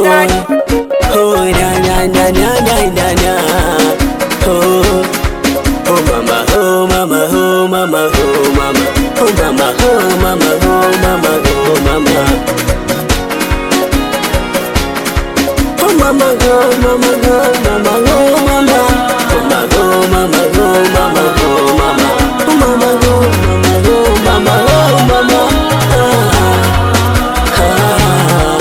boy. Oh na na na na na na na. Oh. Oh mama, oh mama, oh mama, oh mama, oh mama, oh mama, oh mama, oh mama. Oh mama, oh mama, oh mama, oh mama. Oh mama, oh mama, oh mama, oh mama. Oh mama, oh mama, oh mama, oh mama. Ah, ah,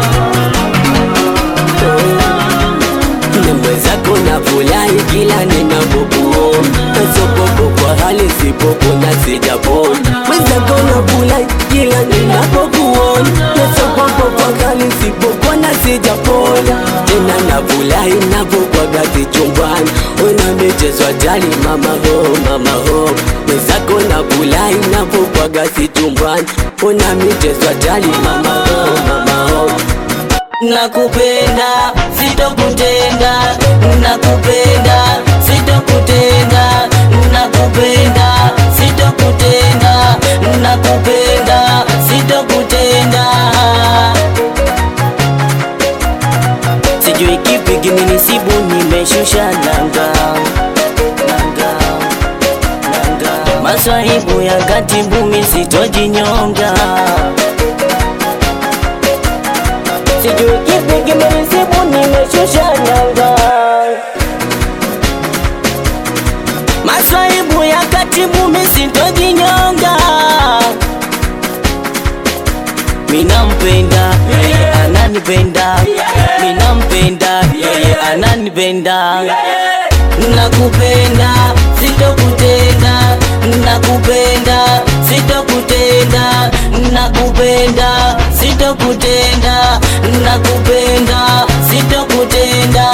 oh. Na mwenzako na furahi kila ninapokuona, nasopopo kwa hali sipopo na sijapona. Mwenzako na furahi kila ninapokuona, nasopopo kwa hali sipopo na sijapona. Tena na furahi napokwaga chumbani, una michezo hatari mama ho mama ho. Mwenzako na furahi napokwaga chumbani, una michezo hatari mama ho mama ho. Nakupenda, sitokutenda, nakupenda, sitokutenda, nakupenda, sitokutenda, nakupenda, sitokutenda. Sijui kipi kimenisibu, nimeshusha nanga, nanga, nanga. Maswahibu ya katibu, mi sitojinyonga Sijui kipi kimenisibu, nimeshusha nanga. Maswaibu ya katibu, mi sintojinyonga. Minampenda yeye ananipenda, minampenda yeye ananipenda. Nakupenda sitokutenda, nakupenda sitokutenda, nakupenda sitokutenda, nakupenda sitokutenda.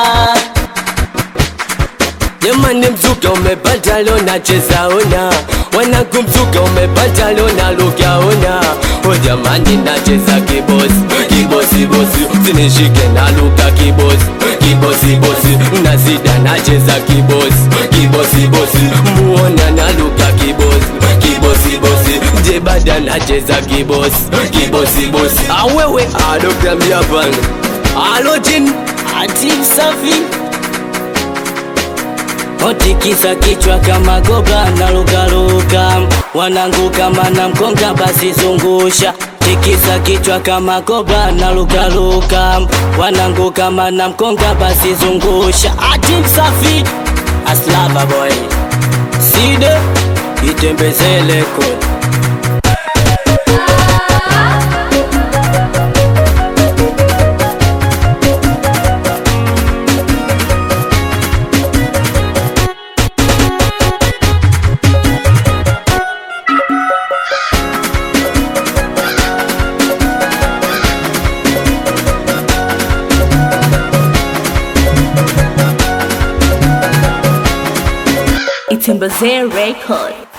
Jamani, mzuka umepata leo nacheza ona, wanangu mzuka umepata leo naruka ona. O jamani, nacheza kibosi kibosi bosi, usinishike naruka kibosi kibosi bosi, nazida nacheza kibosi kibosi bosi, muona naruka kibosi kibosi bosi, jebada nacheza kibosi kibosi bosi. Awewe adokta mjapanga alojin Ati safi Otikisa kichwa kama goga na lugaluga, wanangu kama na mkonga basi zungusha. Tikisa kichwa kama goga na lugaluga, wanangu kama na mkonga basi zungusha. Ati safi aslava boy side itembezele kule It's in Record.